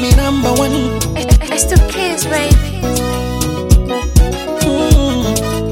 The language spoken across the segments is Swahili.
me number one. It's the kids, baby. Mm.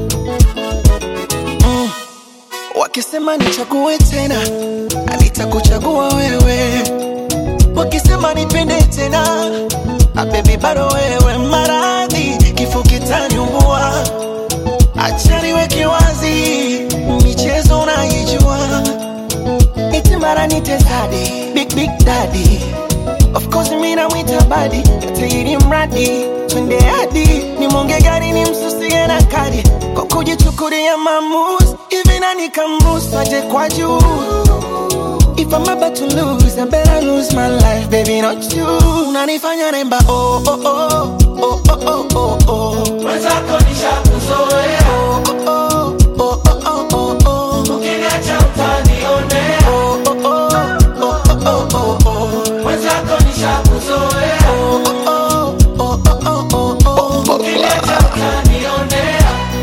Mm. Wakisema nichague tena, nitakuchagua wewe. Wakisema nipende tena, ah, baby bado wewe. Maradhi kifo kitaniumbua, acha niweke wazi, michezo unaijua, eti mara nite daddy, big big daddy Of course mimi namwita badi tairi mradi twende hadi ni monge gari ni msusie na kadi kwa kujichukulia maamuzi hivi nani kamruhusu aje kwa juu If I'm about to lose, I better lose my life, baby, not you. Unanifanya nemba, oh, oh, oh, oh, oh, oh, oh, oh. Mwenzako nishakuzoea, Oh, oh, oh, oh, oh, oh, oh. ukiniacha utanionea. Oh, oh, oh, oh, oh, oh, oh, oh. Mwenzako nishakuzoea, Oh, oh, oh, oh, oh, oh, oh. ukiniacha utanionea.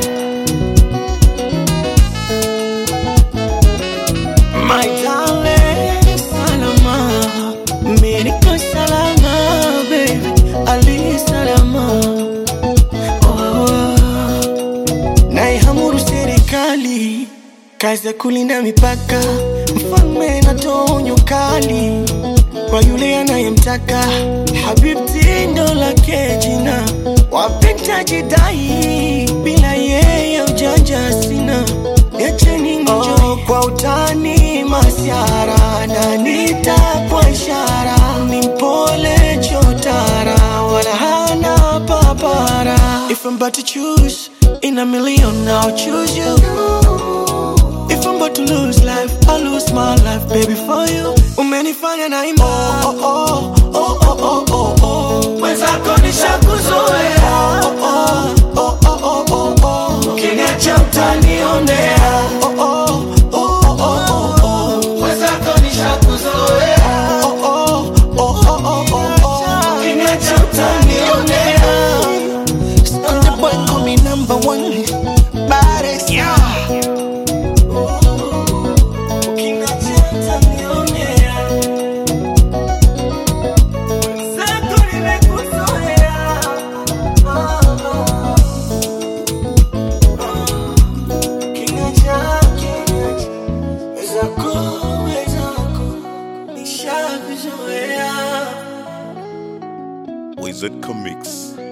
My darling, salama, mimi niko salama, baby, ali salama. Oh, naihamuru serikali kazi ya kulinda mipaka, mfalme anatoa onyo kali kwa yule anayemtaka. Habibti ndo lake jina, wapenda jidai, bila yeye ujanja sina. Niacheni nijo oh, kwa utani masiara na nitapwa ishara, ni mpole chotara, wala hana papara. If I'm about to choose in a million, I'll choose you. If I'm about to lose life, I'll lose my life, baby, for you. Umenifanya na imba. Oh, oh, oh, oh, oh, oh, oh. Mwenzako nishakuzoea, Oh, oh, oh, oh, oh, oh, oh. ukiniacha utanionea. Oh, oh, oh, oh, oh, oh. Mwenzako nishakuzoea, Oh, oh, oh, oh, oh, oh, oh. ukiniacha utanionea. Stunted boy call me number one. Baddest. Ukiniacha utanionea. Mwenzako nimekuzoea. Ah, ah. Kinacha, kinacha. Wezako, wezako. Nishakuzoea. Wizard Comics.